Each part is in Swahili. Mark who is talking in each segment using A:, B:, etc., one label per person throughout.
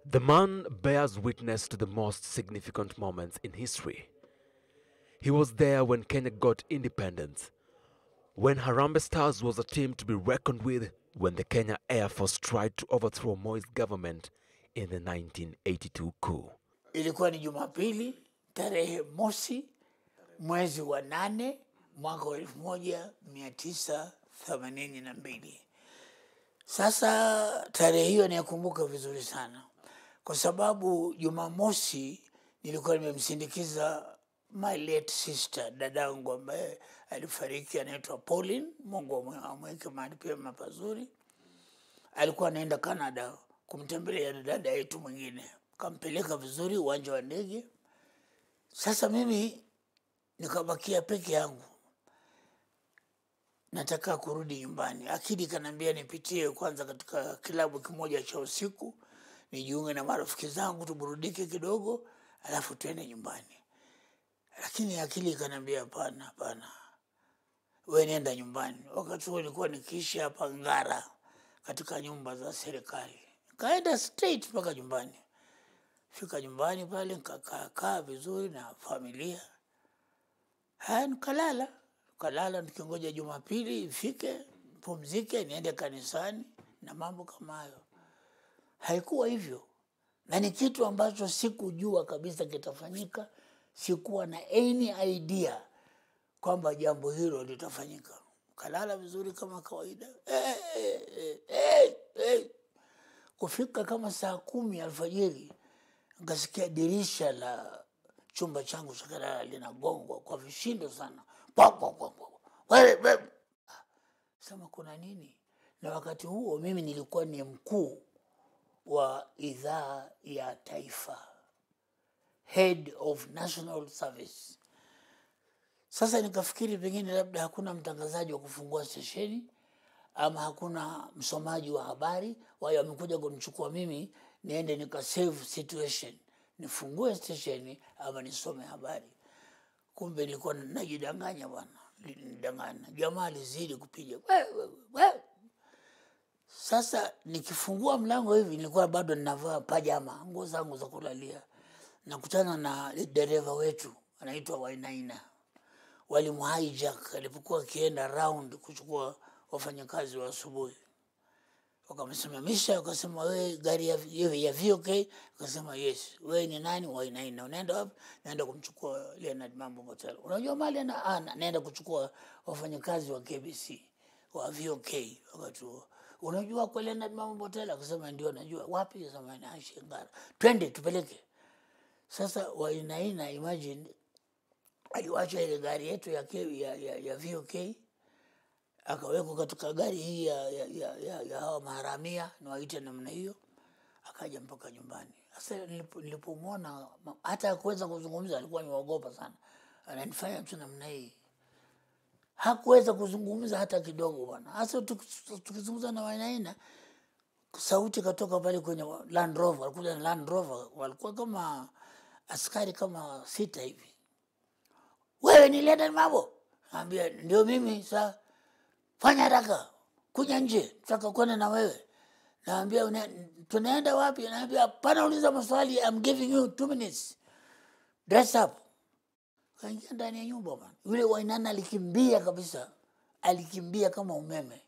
A: The man bears witness to the most significant moments in history. He was there when Kenya got independence, when Harambee Stars was a team to be reckoned with, when the Kenya Air Force tried to overthrow Moi's government in the 1982 coup.
B: Ilikuwa ni Jumapili tarehe mosi mwezi wa nane mwaka wa elfu moja mia tisa themanini na mbili. Sasa tarehe hiyo naikumbuka vizuri sana kwa sababu Jumamosi nilikuwa nimemsindikiza my late sister, dadangu ambaye alifariki, anaitwa Pauline, Mungu amwe- amweke mahali pema pazuri. Alikuwa anaenda Canada kumtembelea dada yetu mwingine, kampeleka vizuri uwanja wa ndege. Sasa mimi nikabakia peke yangu, nataka kurudi nyumbani. Akili kanaambia nipitie kwanza katika kilabu kimoja cha usiku nijiunge na marafiki zangu tuburudike kidogo, alafu tuende nyumbani. Lakini akili ikaniambia hapana, hapana, we nenda nyumbani. Wakati huo nilikuwa nikiishi hapa Ngara katika nyumba za serikali, kaenda straight mpaka nyumbani. Fika nyumbani pale nikakaa kaa vizuri na familia haya, nikalala kalala nikingoja Jumapili ifike, pumzike, niende kanisani na mambo kama hayo. Haikuwa hivyo, na ni kitu ambacho sikujua kabisa kitafanyika. Sikuwa na any idea kwamba jambo hilo litafanyika. Kalala vizuri kama kawaida eh, eh, eh, eh, eh. Kufika kama saa kumi alfajiri nikasikia dirisha la chumba changu cha kulala linagongwa kwa vishindo sana, Pwa, pwa, pwa, pwa. Wewe, wewe. Sema kuna nini? Na wakati huo mimi nilikuwa ni mkuu wa idhaa ya taifa, head of national service. Sasa nikafikiri pengine labda hakuna mtangazaji wa kufungua stesheni ama hakuna msomaji wa habari, wao wamekuja kunichukua mimi niende nika save situation, nifungue stesheni ama nisome habari. Kumbe nilikuwa najidanganya bwana, nidanganya. Jamaa alizidi kupiga "We, we, we." Sasa nikifungua mlango hivi, nilikuwa bado ninavaa pajama, nguo zangu za kulalia, nakutana na dereva wetu anaitwa Wainaina walimu hijack alipokuwa akienda round kuchukua wafanyakazi wa asubuhi, wakamsimamisha wakasema, wewe gari ya, ya, ya VOK? Akasema yes. Wewe ni nani? Wainaina. Unaenda wapi? Naenda kumchukua Leonard Mambo Motel. Unajua mali na, ah, na- naenda kuchukua wafanyakazi wa KBC wa VOK wakati huo. Unajua kwa Leonard Mambo Motel? Akasema ndio najua. Wapi? Akasema naishi Ngara. Twende tupeleke. Sasa Wainaina, imagine aliwacha ile gari yetu ya, K- ya, ya, ya VOK akawekwa katika gari hii ya, ya, ya, ya, ya hawa maharamia niwaite namna hiyo, akaja mpaka nyumbani. Sasa nilipo- nilipomwona ma- hata akuweza kuzungumza, alikuwa niwaogopa sana, ananifanya tu namna hii, hakuweza kuzungumza hata kidogo bwana. Hasa tuki- tukizungumza na Wainaina, sauti katoka pale kwenye Land Rover, walikuja na Land Rover, walikuwa kama askari kama sita hivi wewe ni Leonard Mabo? Naambia ndio mimi. Saa fanya haraka, kuja nje, tutaka kwenda na wewe. Naambia "Una- tunaenda wapi? Naambia hapana, uliza maswali, I'm giving you two minutes, dress up. Kaingia ndani ya nyumba bwana. Yule Wainana alikimbia kabisa, alikimbia kama umeme,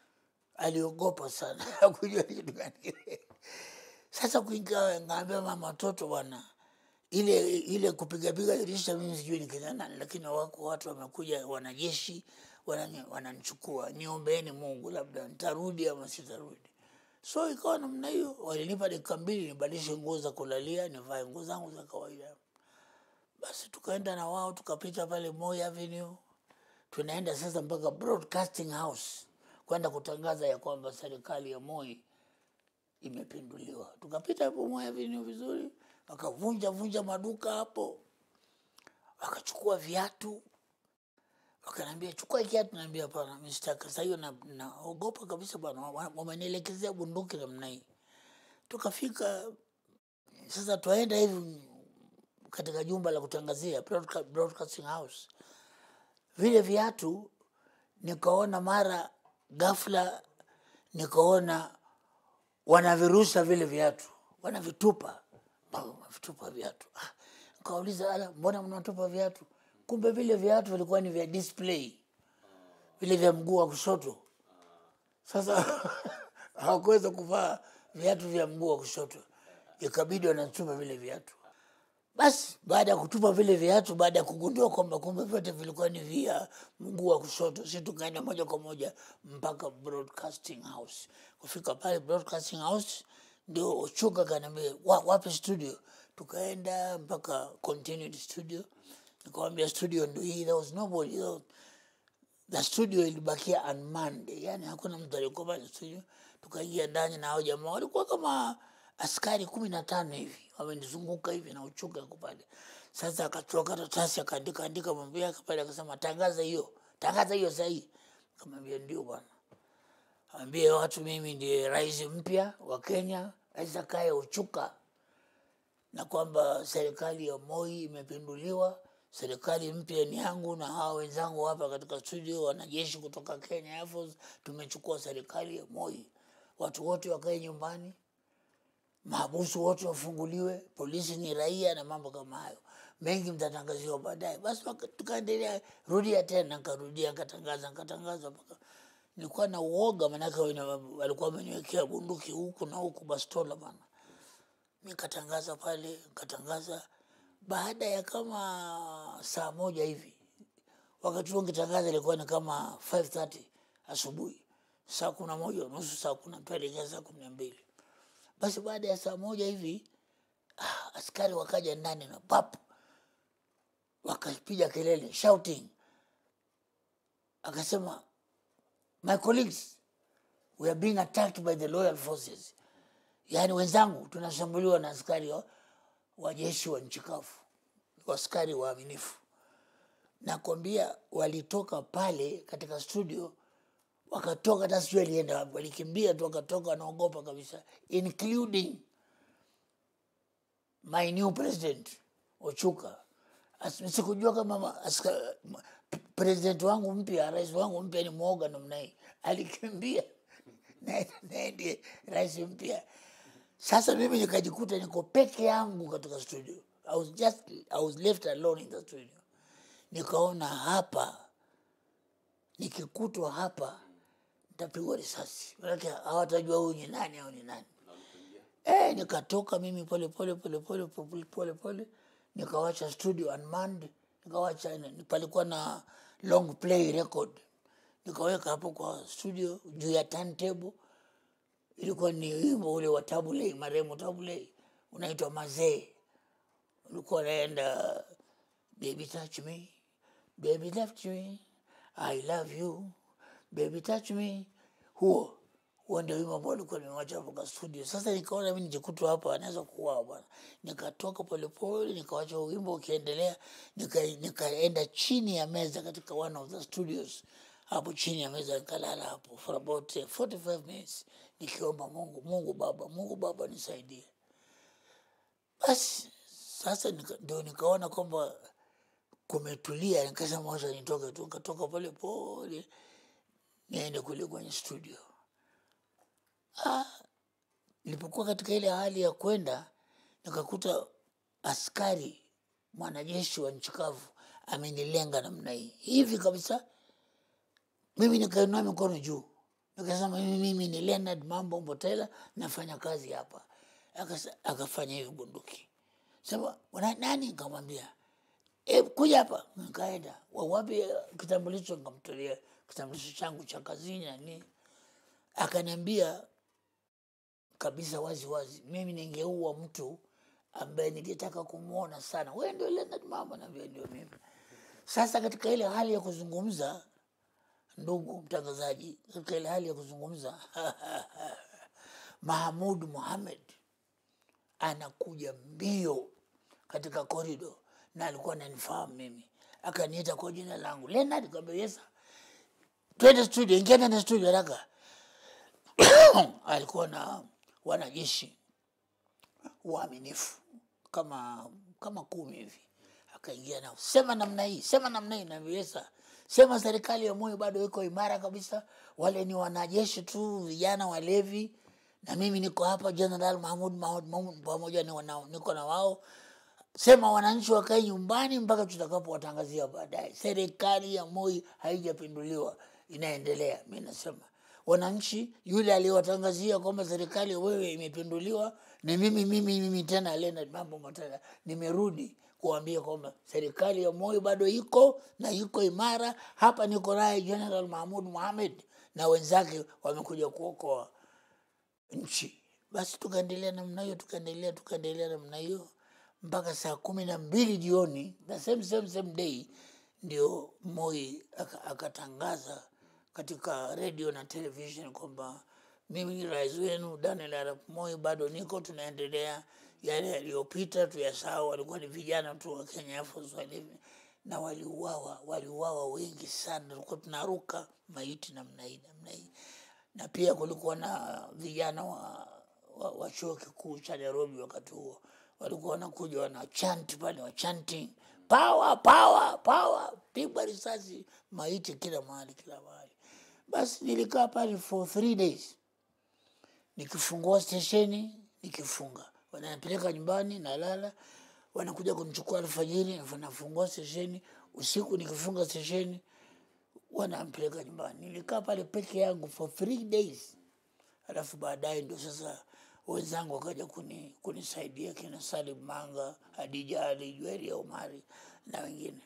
B: aliogopa sana hakujua ni kitu gani kile. Sasa kuingia, ngaambia mama watoto bwana ile ile kupigapiga dirisha, mimi sijui ni kina nani, lakini wako watu wamekuja, wanajeshi wanani- wananichukua, niombeeni Mungu, labda nitarudi ama sitarudi. So ikawa namna hiyo, walinipa dakika mbili nibadilishe nguo za kulalia, nivae nguo zangu za kawaida. Basi tukaenda na wao, tukapita pale Moi Avenue, tunaenda sasa mpaka Broadcasting House kwenda kutangaza ya kwamba serikali ya Moi imepinduliwa. Tukapita hapo Moi Avenue vizuri, wakavunja vunja maduka hapo, wakachukua viatu, wakaniambia chukua kiatu. Naambia hapana, mimi sitaki. Sasa hiyo na- naogopa kabisa bwana, wa- wamenielekezea bunduki namna hii. Tukafika sasa, twaenda hivi katika jumba la kutangazia broadca- Broadcasting House, vile viatu nikaona mara ghafla nikaona wanavirusha vile viatu, wanavitupa mpaka wanavitupa viatu ah, nikauliza ala mbona mnatupa viatu kumbe vile viatu vilikuwa ni vya display vile vya mguu wa kushoto sasa hawakuweza kuvaa viatu vya mguu wa kushoto ikabidi wanatupa vile viatu basi baada ya kutupa vile viatu baada ya kugundua kwamba kumbe vyote vilikuwa ni vya mguu wa kushoto si tukaenda moja kwa moja mpaka broadcasting house kufika pale broadcasting house ndio ochuka kanaambia wa, wapi studio tukaenda mpaka continued studio nikawambia studio ndo hii there was nobody there was, the studio ilibakia unmanned yani hakuna mtu alikuwa pale studio tukaingia ndani na hao jamaa walikuwa kama askari kumi na tano hivi wamenizunguka hivi na uchuka yako pale sasa akachukua karatasi akaandika andika mambo yake pale akasema tangaza hiyo tangaza hiyo sahii kamwambia ndio bwana ambie watu mimi ndiye rais mpya wa kenya rais akaye uchuka na kwamba serikali ya Moi imepinduliwa, serikali mpya ni yangu na hawa wenzangu hapa katika studio, wanajeshi kutoka Kenya Air Force, tumechukua serikali ya Moi. Watu wote wakae nyumbani, mahabusu wote wafunguliwe, polisi ni raia na mambo kama hayo. Mengi mtatangaziwa baadaye. Basi waka- tukaendelea, rudia tena, nkarudia, nkatangaza, nkatangaza mpaka nilikuwa na uoga, manake wana- walikuwa wameniwekea bunduki huku na huku, bastola bana nikatangaza pale nikatangaza baada ya kama saa moja hivi wakati huo nkitangaza ilikuwa ni kama 5:30 asubuhi saa kumi na moja nusu saa kumi tuelekea saa kumi na mbili basi baada ya saa moja hivi ah, askari wakaja ndani na pap wakapiga kelele shouting akasema my colleagues we are being attacked by the loyal forces yaani wenzangu tunashambuliwa na askari wa, wa jeshi wa nchi kavu askari waaminifu nakwambia walitoka pale katika studio wakatoka hata sijui alienda wapi walikimbia tu wakatoka wanaogopa kabisa including my new president ochuka As- sikujua kama ma- aska- ma- president wangu mpya rais wangu mpya ni mwoga namna hii alikimbia naye naye ndiye rais mpya sasa mimi nikajikuta niko peke yangu katika studio I was just I was left alone in the studio nikaona hapa nikikutwa hapa nitapigwa risasi manake hawatajua huyu ni nani au ni nani eh, nikatoka mimi pole pole pole pole pole pole pole nikawacha studio unmanned nikawacha ni- palikuwa na long play record nikaweka hapo kwa studio juu ya turntable ilikuwa ni wimbo ule wa tabulei marehemu tabulei unaitwa mazee ulikuwa naenda baby touch me baby touch me i love you baby touch me huo huo ndio wimbo ambao ulikuwa nimewacha hapo kwa studio sasa nikaona mi nijikutwa hapa anaweza kuuawa bwana nikatoka polepole nikawacha huo wimbo ukiendelea nika- nikaenda chini ya meza katika one of the studios hapo chini ya meza nikalala hapo for about eh, 45 minutes nikiomba mungu mungu baba mungu baba nisaidie basi sasa nika- ndio nikaona kwamba kumetulia nikasema wacha nitoke tu nikatoka pole pole niende kule kwenye studio nilipokuwa katika ile hali ya kwenda nikakuta askari mwanajeshi wa nchi kavu amenilenga namna hii hivi kabisa mimi nikainua mikono juu nikasema mimi, mimi ni Leonard Mambo Mbotela nafanya kazi hapa. Akasa- Akafanya hivi bunduki, sema "Una nani? Nikamwambia e, kuja hapa. Nikaenda "Wa- wapi eh, kitambulisho? Nikamtolea kitambulisho changu cha kazini na nini. Akaniambia kabisa wazi wazi, mimi ningeua mtu ambaye ningetaka kumwona sana. Wewe ndio Leonard Mambo? Naambia ndio mimi. Sasa katika ile hali ya kuzungumza ndugu mtangazaji, katika ile hali ya kuzungumza Mahamud Muhamed anakuja mbio katika korido na alikuwa ananifahamu mimi, akaniita kwa jina langu Leonard. Kaambia yes, sir." twende studio, ingia ndani ya studio haraka. alikuwa na wanajeshi waaminifu kama kama kumi hivi, akaingia nao, sema namna hii, sema namna hii, naviweza sema serikali ya Moi bado iko imara kabisa. Wale ni wanajeshi tu, vijana walevi na mimi niko hapa General Mahmud Mahmud Mahmud pamoja ni wana- niko na wao sema wananchi wakae nyumbani mpaka tutakapowatangazia baadaye. Serikali ya Moi haijapinduliwa, inaendelea. Mi nasema wananchi, yule aliyewatangazia kwamba serikali ya wewe imepinduliwa ni mimi mimi mimi tena Leonard Mambo Matala, nimerudi kuambia kwamba serikali ya Moi bado iko na iko imara. Hapa niko naye General Mahmud Mohamed na wenzake wamekuja kuokoa nchi. Basi tukaendelea namna hiyo, tukaendelea tukaendelea namna hiyo mpaka saa kumi na mbili jioni the same same same day ndio Moi aka- akatangaza katika redio na television kwamba mimi ni rais wenu Daniel Arap Moi, bado niko, tunaendelea. Yale yaliyopita tuyasahau, walikuwa ni vijana tu wa Kenya Air Force wale, na waliuawa, waliuawa wengi sana, tulikuwa tunaruka maiti namna hii namna hii na pia kulikuwa na vijana wa, wa, wa chuo kikuu cha Nairobi wakati huo walikuwa wanakuja wana chant pale wa chanting power power power, pigwa risasi, maiti kila mahali kila mahali. Basi nilikaa pale for three days nikifungua stesheni nikifunga, wananipeleka nyumbani, nalala, wanakuja kunichukua alfajiri, nafungua stesheni usiku, nikifunga stesheni wanampeleka nyumbani. Nilikaa pale peke yangu for three days, alafu baadaye ndio sasa wenzangu wakaja kuni, kunisaidia kina Salim Manga, Hadija Ali, Jweria Omari na wengine.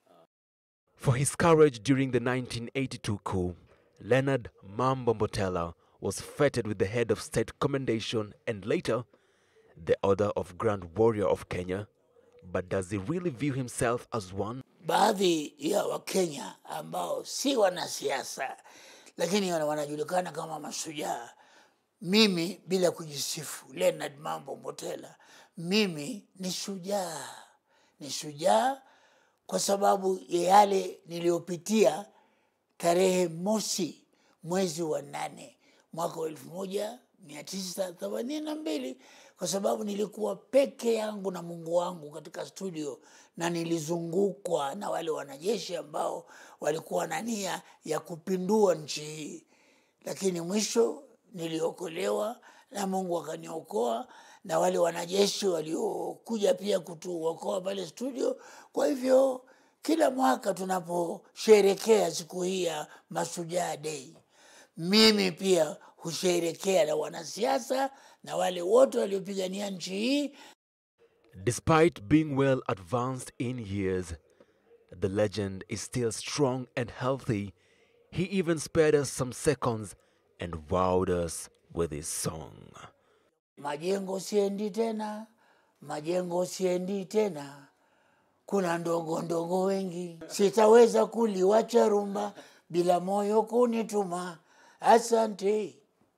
A: For his courage during the 1982 coup, Leonard Mambo Mbotela was feted with the Head of State Commendation and later the Order of Grand Warrior of Kenya. But does he really view himself as one?
B: baadhi ya Wakenya ambao si wanasiasa lakini wana- wanajulikana kama mashujaa. Mimi bila kujisifu, Leonard Mambo Mbotela, mimi ni shujaa, ni shujaa kwa sababu ya yale niliyopitia tarehe mosi mwezi wa nane mwaka wa elfu moja mia tisa themanini na mbili kwa sababu nilikuwa peke yangu na Mungu wangu katika studio na nilizungukwa na wale wanajeshi ambao walikuwa na nia ya kupindua nchi hii, lakini mwisho niliokolewa na Mungu akaniokoa na wale wanajeshi waliokuja pia kutuokoa pale studio. Kwa hivyo kila mwaka tunaposherekea siku hii ya Mashujaa Day, mimi pia husherekea na wanasiasa na wale wote waliopigania nchi hii
A: Despite being well advanced in years, the legend is still strong and healthy. He even spared us some seconds and wowed us with his song.
B: majengo siendi tena, majengo siendi tena, kuna ndogo ndogo wengi, sitaweza kuliwacha rumba bila moyo kunituma. Asante,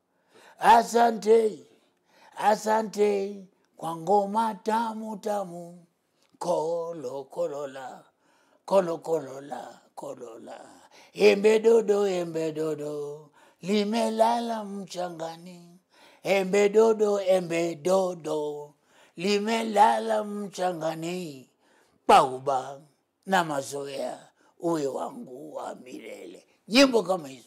B: asante, asante kwa ngoma tamu tamu, kolo kolola, kolo kolola, kolola, embe dodo, embe dodo limelala mchangani, embe dodo, embe dodo limelala mchangani, pauba na mazoea uwe wangu wa milele. Nyimbo kama hizo.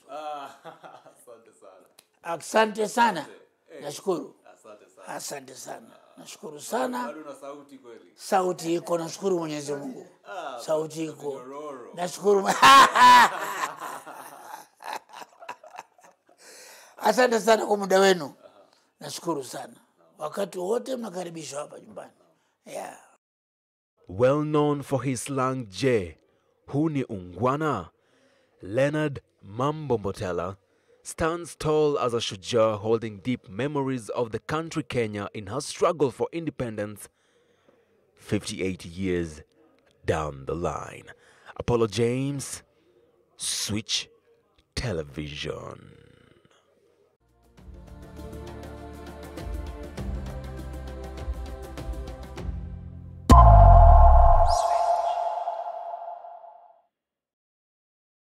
B: Asante sana, nashukuru. Asante sana, nashukuru sana. Sauti iko, nashukuru Mwenyezi Mungu. Sauti iko, nashukuru. Asante sana kwa muda wenu, nashukuru sana. Wakati wote mnakaribishwa hapa nyumbani. Yeah.
A: Well known for his slang J, Huni Ungwana, Leonard Mambo Mbotela stands tall as a shujaa holding deep memories of the country Kenya in her struggle for independence 58 years down the line. Apollo James, Switch Television.